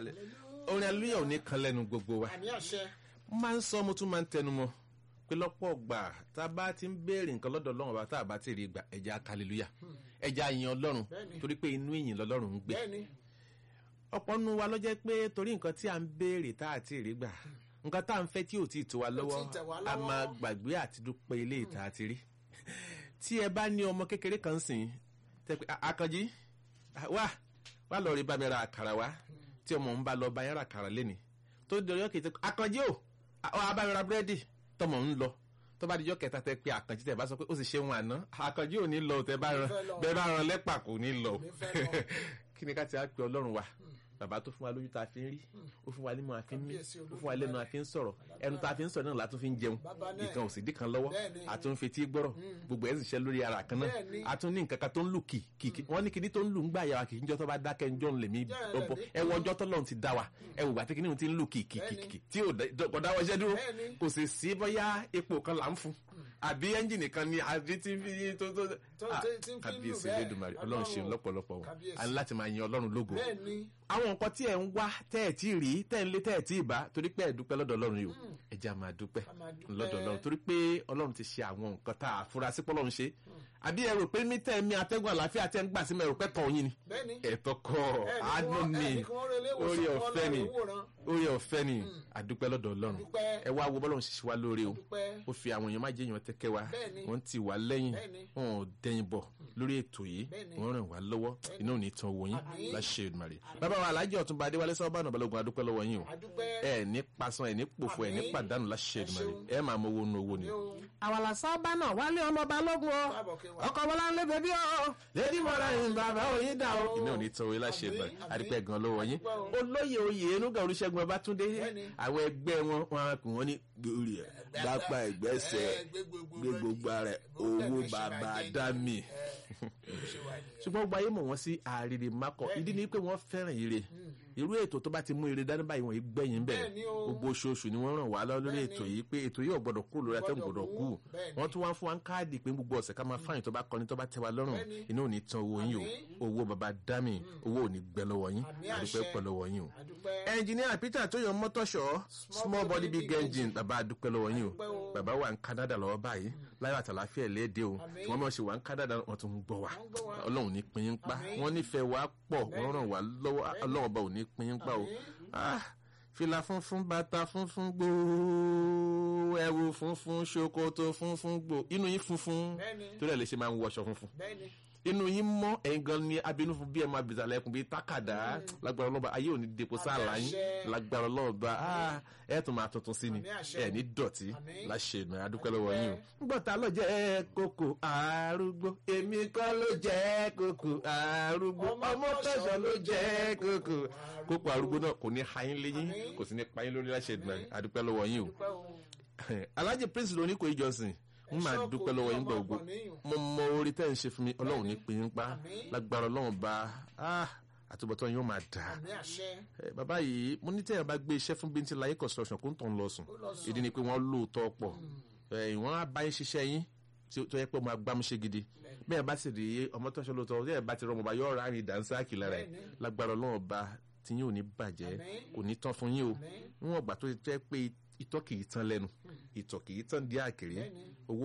lẹ̀ orin aleluya ò ní kan lẹ́nu gbogbo wa àmì àṣẹ máa ń sọ mo tún máa ń tẹnu mọ́ pé lọ́pọ̀ gbà tá a bá ti ń béèrè nǹkan lọ́dọ̀ ọlọ́run bá tá a bá ti rí gbà ẹja kàlélúyà ẹja yin ọlọ́run Bẹ́ẹ̀ni. torí pé inú ìyìn lọ́lọ́run ń gbé bẹ́ẹ̀ ni ọ̀pọ̀ nu wa ló jẹ́ pé torí nǹkan tí a ń béèrè tá a ti rí gbà nǹkan tá a ń fẹ́ tí ò tí ì tó wa lọ́wọ́ tẹ̀ wá a lọ́wọ́. máa gbàgbé àti dúpẹ́ ilé ìta àti rí tí ẹ bá ní ọmọ kékeré kan sìn tẹ pé "A- Àkànjí wá wá lọ rí bá mi ra àkàrà wá tí ọmọ ń bá lọ bá yẹn ra àkàrà lẹ́ni tó di ọjọ́ kejì Àkànjí o ọ abá mi ra búrẹ́dì tọmọ ń lọ tó bá dijọ́ kẹta tẹ pé Àkànjí tẹ bá sọ pé ó sì ṣe wọn àná Àkànjí ò ní lọ tẹ bá ran fẹ́ lọ. bẹ́ẹ̀ bá ran lẹ́pà kò ní lọ Kò ní fẹ́ lọ. kí ni ká ti á pe Ọlọ́run wa bàbá tó fún wa lójú tá a fi ń rí ó fún wa nímọ̀ a fi ń mí Kábíyèsí ó fún wa lẹ́nu a fi ń sọ̀rọ̀ ẹnu tá a fi ń sọ̀rọ̀ náà la tún fi ń jẹun Bàbá náà. ìkan ò sì dí kan lọ́wọ́ Bẹ́ẹ̀ni. a tún ń fetí gbọ́rọ̀ gbogbo ẹ̀ sì ṣe lórí ara kan náà Bẹ́ẹ̀ni. a tún ní nǹkan kan tó ń lù kì kì wọ́n ní kíní tó ń lù ń gbà yàrá kì í jọ́ tó bá dákẹ́ ń jọ́ ń lè mí Jẹ́ bọ́ rẹ̀ ẹ wọ ọjọ́ tọ́lọ́run ti dá wa ẹ wò gbàtí kíní òun ti ń lù kì kì kì kì tí ò dá- kò dáwọ́ iṣẹ́ dúró Bẹ́ẹ̀ni. kò sì sí bóyá epo kan là ń fún àbí ẹ́ńjìnì kan ni àbí tí ń fi tó tó Tó- Ah, tí- tí ń fi lù kábíyèsí bẹ́ẹ̀. Elédùmarè ọlọ́run ṣeun Ọlọ́run. lọ́pọ̀lọpọ̀ wọn Kábíyèsí. a ní láti máa yin ọlọ́run lógo bẹ́ẹ̀ ni àwọn nǹkan tí ẹ̀ ń wá tẹ́ ẹ̀ tí ì rí tẹ́ ẹ̀ ń lé tẹ́ ẹ̀ tí ì bá torí pé ẹ̀ dúpẹ́ lọ́dọ̀ ọlọ́run yìí o ẹ jẹ́ a máa dúpẹ́ A máa dúpẹ́. lọ́dọ̀ ọlọ́run torí pé ọlọ́run ti ṣe àwọn nǹkan tá a fura sí pọ́lọ́run ṣe àbí ẹ rò pé mí tẹ́ ẹ mi atẹ́gùn àlàáfíà tẹ́ ẹ ń gbà sí mi ẹ rò pé tọ̀ yín ni bẹ́ẹ̀ ni ẹ̀tọ́ kọ́ Ẹ ní àánú wọ́n- ni ẹ ní kí wọ́n relé ìwòsàn, orí kí wọ́n ọ̀fẹ́ lọ ni ìwòran. orí ọ̀fẹ́ ni àdúpẹ́ lọ́dọ̀ ọlọ́run Àdúpẹ́. ẹ wá wo bọ́lọ́run ṣe ṣe wá lóore o dúpẹ́ ó fi àwọn èèyàn má jẹ́ èèyàn tẹ́kẹ́ wa Bẹ́ẹ̀ni. wọ́n ti wá lẹ́yìn Bẹ́ẹ̀ni. wọn ò dẹ̀yìn bọ̀ lórí ètò yìí Bẹ́ẹ̀ni. wọ́n ràn wá lọ́wọ́ iná ò ní tan owó yín Àmín. láṣẹ Èdùmàrè bàbá wa alájẹ ọ̀túnba adéwálé sábà náà balógun adúpẹ́ lọ́wọ́ yín o àdúpẹ́ ẹ ní pasan ẹ ní pòfo ẹ ní Àmín. pàdánù láṣẹ Èdùmàrè ṣeun. ẹ máa mọ owó nu owó ni. yóò àwàlà sábà náà wálé ọmọ balógun o káàbọ̀ kí wà. ọkọ bọlá ń lé bèbí o lady mọ́ra yín bàbá òyìn dà o. iná ò ní tan owó yín láṣẹ Èdùmàrè Àmín. adúpẹ́ gan lọ́wọ́ yín Adúpẹ́ o. olóyè oyè enúgà olùṣègùn ọbátúndé Bẹ́ẹ̀ni. àwọn ẹgbẹ́ wọn wọn á kù wọn ní gbòòrì ẹ lápá ìgbésẹ̀ Ẹ, gbé gbogbo gbé gbogbo rẹ̀ owó bàbá dá mi ṣùgbọ́n gbogbo ayé mọ̀ wọ́n sí àrèrè makọ ìdí ni pé wọ́n fẹ́ràn ire irú ètò tó bá ti mú ire dání báyìí wọ́n yìí gbẹ̀yìn bẹ́ẹ̀ Bẹ́ẹ̀ni o. gbogbo oṣooṣù ni wọ́n ràn wá lọ lórí ètò yìí pé ètò yìí ò gbọ́dọ̀ kúrò lórí atẹ́gùn Gbọ́dọ̀ gbọ́dọ̀ kú kú. Bẹ́ẹ̀ni. wọ́n tún wá fún wa ń káàdì pé gbogbo ọ̀sẹ̀ ká máa fáyìn tó bá kọni tó bá tẹ́ wa lọ́rùn Bẹ́ẹ̀ni. inú ò ní tan owó yín o owó baba dami owó ò ní gbẹ lọ́wọ́ yín Àmín àdúpẹ́ àṣẹ. pẹ́ lọ́wọ́ yín o àdúpẹ́ ẹnjìníà peter tó yan mọ́tọ́ṣọ́ small body big engine bàbá adúpẹ́ lọ́wọ́ yín o Adúpẹ́ o. bàbá wà ní canada lọ́wọ́ báyìí láyọ̀ àtàláfíà léde o Àmín. wọ́n mọ̀ ṣe wà ní canada wọ́n tún ń gbọ́ wa Wọ́n ń gbọ́ wa. ọlọ́run ní pín yín pa Àmín. wọ́n nífẹ̀ẹ́ wa pọ̀ wọ́n ràn wá lọ́wọ́ ọlọ́run ọba ò ní pín yín pa o Ah, fìlà funfun bàtà funfun gbòó ẹ̀wù funfun ṣòkòtò funfun gbòó inú yín funfun Bẹ́ẹ̀ni. torí ẹ̀ lè ṣe máa ń wọṣọ funfun bẹ́ẹ̀ ni inú yín mọ́ ẹ̀yin gan ni abinú fún bí ẹ máa bìtà lẹ́kùn bíi tákàdá lágbára ọlọ́ba ayé òní depo sáàlà yín àṣẹ. lágbára ọlọ́ba ah, ẹ tún máa tuntun sí ni Àmín àṣẹ. ẹ ní dọ̀tí Àmín. láṣẹ ìdùnnú adúpẹ́ lọ́wọ́ yín o. ngbọ́ta ló jẹ́ kókò arúgbó èmi kọ́ ló jẹ́ kókò arúgbó ọmọ tẹ̀sán ló jẹ́ kókò kókò arúgbó náà kò ní hayín léyìn Àmín. kò sí ní payín lórí láṣẹ ìdùnnú adúpẹ́ lọ́wọ́ yín o dúpẹ́ o alhaji prince lóní kò ìjọsìn n máa Ẹ̀ṣọ́ dúpẹ́ kò lọ́wọ́ ní yín ọmọ gbogbo ọgbọ̀n níyùn. mo mọ orí tẹ́ ń ṣe fún mi ọlọ́run ní pín in pa Àmín. lágbára ọlọ́run bá ah, àtúbọ̀tán yóò máa dà àmì àṣẹ Eh, bàbá yìí mo ní tẹ́yàn bá gbé iṣẹ́ fún bíntín láyé construction kó ń tàn lọ sùn Ó lọ sùn. ìdí ni pé wọ́n lóòótọ́ pọ̀ Eh, wọ́n á bá yín ṣiṣẹ́ yín tí ó- tó yẹ pé mo agbámúṣe gidi bẹ́ẹ̀ bá sì rí ọmọ tó ń ṣe lóòótọ́ tẹ́yàn bá ti rọmọ bá yọ̀ọ́ rárín dànsáàkì lára ẹ̀ Bẹ́ẹ̀ni. lágbára ọlọ́run bá tí yín ò ní bàjẹ́ Àmín. kò ní tán fún yín o Àmín. níwọ̀n ìgbà tó jẹ́ pé ìtọ́ kì í tán lẹ́nu ìtọ̀ kì í tán dí àkèrè Bẹ́ẹ̀ni. owó